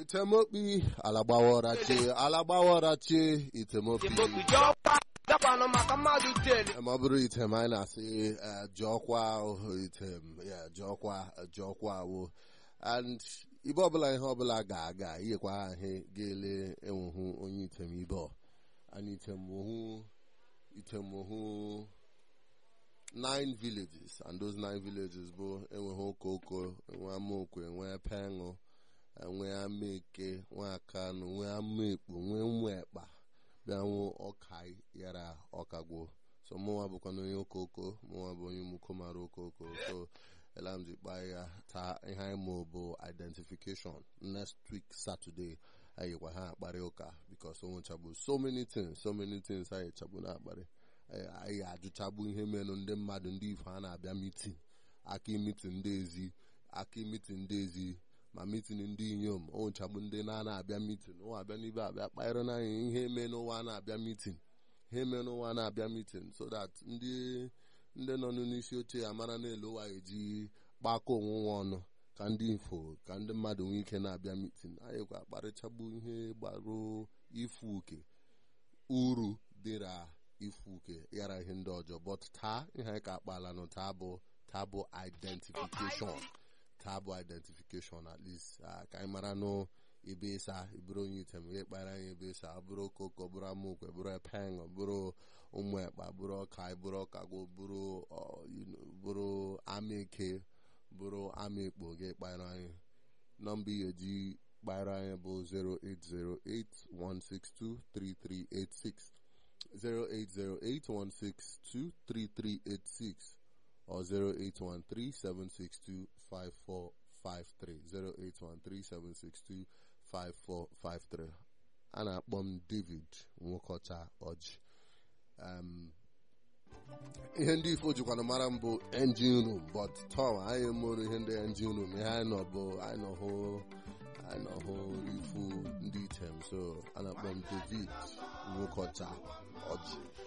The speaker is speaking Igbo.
itemokpi alagbawarachi alagbawarachi itemopi Igbobi ji ọkwa dakwanụ maka mmadụ teli ma ọ bụrụ item anyị na-asị eh, jụọkwa ahụ item ya jụọkwa jụọkwa awụ and ibe ọbụla ihe ọbụla ga-aga iyekwa ha ihe ga-ele enwehu onye item ibe ọ and item wohu item wohu nine villages and those nine villages bụ enweghị okoko enwe amaokwe enwe penụ enwe amaeke nwe akanụ nwe amaekpo nwe nwekpa bịanwụ ọkai yara ọkagwo so mụnwa bụkwa na onye okoko mụnwa bụ onye mukomara okoko so elamji kpa ya taa ihe anyị ma bụ identification next week saturday anyị gwa ha akparị ụka because o nwechabụ so many things so many things anyị chabụ na-akparị anyị anyị ajụchabụ ihe menụ ndị mmadụ ndị ifo a na-abịa mitin aka mitin ndị ezi aka mitin ndị ezi ma mitin ndị inyom o nchagbu ndị na-abịa mitin ụwa abịa n'ibe abịa kpaịrị n'anya ihe eme n'ụwa na-abịa mitin ihe eme n'ụwa na-abịa mitin so that ndị ndị nọ n'isi oche amara n'elu ụwa eji gbakọ onwunwe ọnụ ka ndị ifo ka ndị mmadụ nwee ike na-abịa mitin anyị kwa kparịchagbu ihe gbarụ ifu uke uru dịra ifu uke yara ihe ndị ọjọọ but taa ihe anyị ka akpala nụ taa bụ taa bụ identification taa bụ identification at least ah, ka anyị mara nụ ebe ịsa bụrụ onye item ihe kpara anyị ebe ịsa bụrụ okoko bụrụ amokwe bụrụ epeng bụrụ ụmụ ekpa bụrụ ọka bụrụ ọkagwo bụrụ ọ, you know, bụrụ amaeke bụrụ amaekpo gị kpara anyị nọmba ihe ji kpara anyị bụ 08081623386 08081623386 or 0813-762-5453 0813-762-5453 a na-akpọ m david nwokọcha ọjị um, ihe ndị ifo jikwana mara m bụ engine room but tom anyị mụrụ ihe ndị engine room ihe anyị nọ bụ anyị nọ hụ anyị nọ hụ ifu ndị item so a na-akpọ m david nwokọcha ọjị